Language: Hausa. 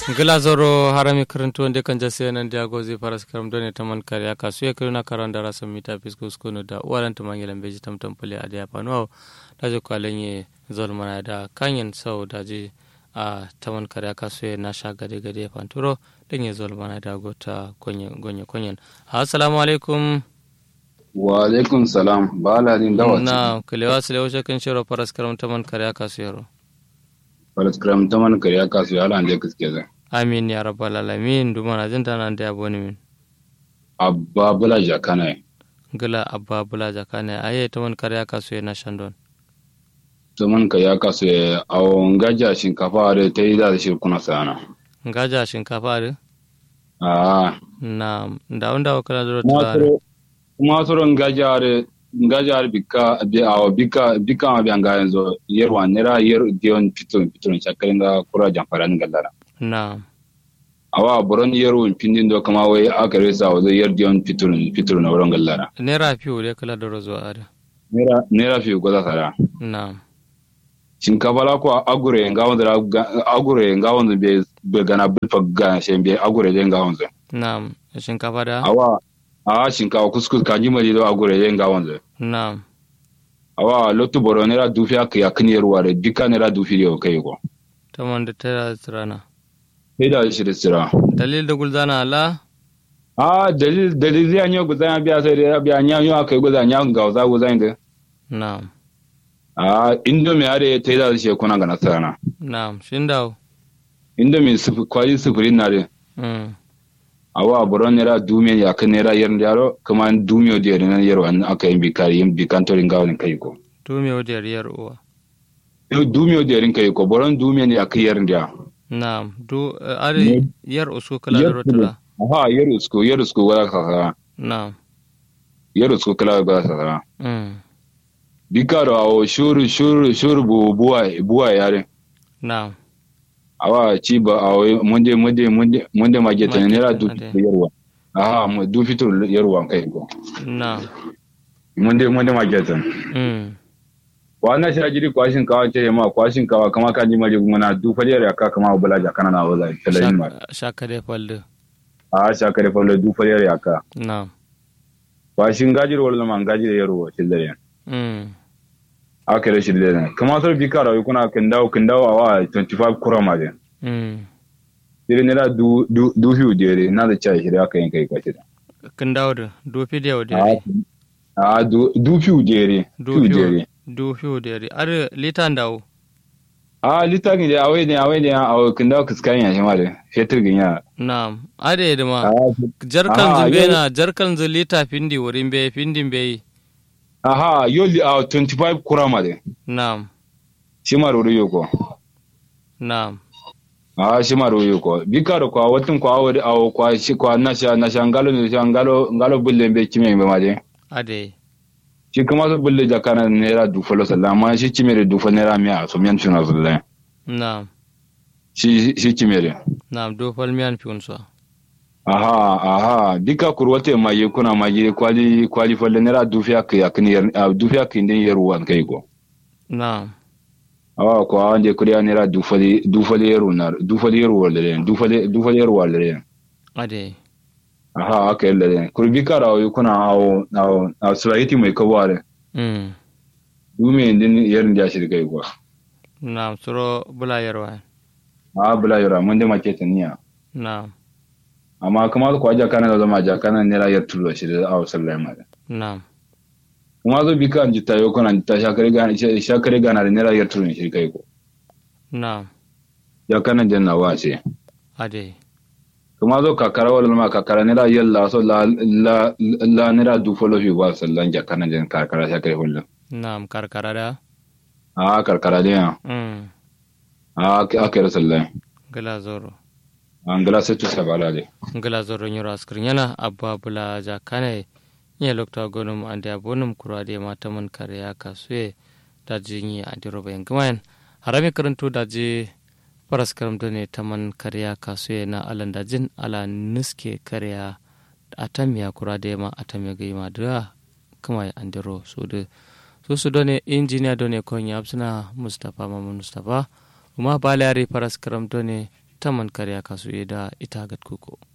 gila zoro harami karantu wanda kan jase nan dia gozi paras karam done taman kare aka su ya kiruna karan da rasa mita fisko skono da uwaran ta mangilan beji tam tam pale adiya pano da je kwalen ye zol mana da kanyen sau da je a taman kare aka su ya na sha gade gade panturo dan ye zol mana da gota gonye gonye konyen assalamu alaikum wa alaikum salam bala din dawa na kalewa sile shakin shiro paras karam taman kare aka su yaro paras karam taman kare aka su yala ande kiske zai amin ya rabbal alamin dumana jinta nan da aboni min abba bula jakana gila abba bula jakana aye to man kare aka so na shandon to man ka ya kaso ya awon gaja shinkafa da ta yi da shi kuna sana ngaja shinkafa da a na da wanda wa kala duro tulare kuma soron gaja da gaja da bika bi awo bika bika ma bi anga yanzu yerwa nera yer dion piton piton chakarin da kura jamfaran gallara na awa boron yero pindin do kama wai aka resa wa zai yer dion piton piton na wurin gallara nera fiyo da kala duro zuwa ada nera nera fi goza sara na shinkafa la ko agure nga wanda agure nga wanda be be gana bilfa ga shembe agure de nga wanda na shinkafa da awa a shinkafa kuskus ka jima do agure de nga wanda na awa lotu boro nera dufi aka ya kini ruware dika nera dufi de kai ko ta man da ta tsirana sai da shi da sira dalil da gulzana ala a dalil dalil ya nyo guzan biya sai da biya nya nyo aka guzan nya ga za guzan da na a indomi are ta da shi kuna ga nasara na shin dawo indomi sufu kwali sufuri na de mm awa boron nera dumiyan ya kan nera yar yaro kuma dumiyo da yar nan yaro an aka yin bikari yin bikantorin gawalin kai ko to me wadi riyar uwa Yau dumiyo da yarin kai ko boron dumiyan ya kai yar da na du are yar usu kala duro tula aha yar usko yar usko wala ka na yar usko kala ga sa mm bikaro awo shuru shuru shuru bu buwa buwa yare na awa ci ba awo munde munde munde munde mageta Mageta, nera du ade. yarwa aha mu du fitur yarwa kai ko na munde munde mageta mm wana shi ajiri kwashin kawa ce ma kwashin kawa kama kan ji maje gumana du faliyar ya ka kama bula ja kana na wala talayin ma shaka da falde a sha kare fa du faliyar ya ka na kwashin gajir wala man gajir yarwa shi da mm aka da shi da kama sar bi kara kuna kin dawo kin dawo awa 25 kura ma de mm dire ne da du du du hiu de na da chai shi da aka yin kai kwashi da kin dawo da dofi da yau da a a du du fiu de do fiu fiyo de do fiyo da yare are litan dawo a litagin da awai ne awai ne a kin dawo kiskan ya shi ma de fetur gin ya na'am are da ma a jarkan Ah, zube yau- na jarkan zu lita findi wurin be findin be aha yoli a 25 kura ma de na'am shi ma ruru yoko na'am a shi ma ruru yoko bi karo kwa watin kwa awai awo kwa shi kwa na sha na sha ngalo ne sha ngalo ngalo bulle be kime be ma de ade shi kuma su bulle jakana naira dufalo sallah amma shi kimere dufa naira miya so miyan tuna sallah na'am shi shi kimere na'am do fal miyan fiun so aha aha dika kurwate ma ye kuna ma ye kwali kwali falle naira dufiya ka yakin yar a dufiya ka indin yar wan kai go na'am awa ko ande kuriya naira dufali dufali yar unar dufali yar walre dufali dufali yar walre ade aha aka yalla ne kurbi kara wa kuna awo awo a sulahiti mai kaware mm dume indin yar da shi kai go na'am suro bula yarwa a bula yara mun da make taniya na'am amma kuma ko aja kana da zama ja kana naira yar tulo shi da awo sallah ma na'am kuma zo bika an jita yau kana jita shakare gana shakare gana da naira yar tulo shi kai ko na'am ya kana janna wa ce ade kuma zo kakara wala ma kakara naira yalla so la la la naira du folo fi wa sallan ja kana jan kakara shakare hullu na'am karkara da a karkara da ya mm a akira sallan gala zoro an gala sai tu sabala de ngala zoro nyoro askrin yana abba bula jakane nye lokta gonum ande abonum kurade mataman kare ya kasue daji nyi ande roba yang kemain harami karantu daji paras karam done taman kare ya kasue na alan dajin ala niske kare ya atamiya kurade ma atamiya gaima da kuma ande ro so de so su done engineer done konya absuna mustafa mamun mustafa uma balari paras karam done taman karya kasu da ita gat kuko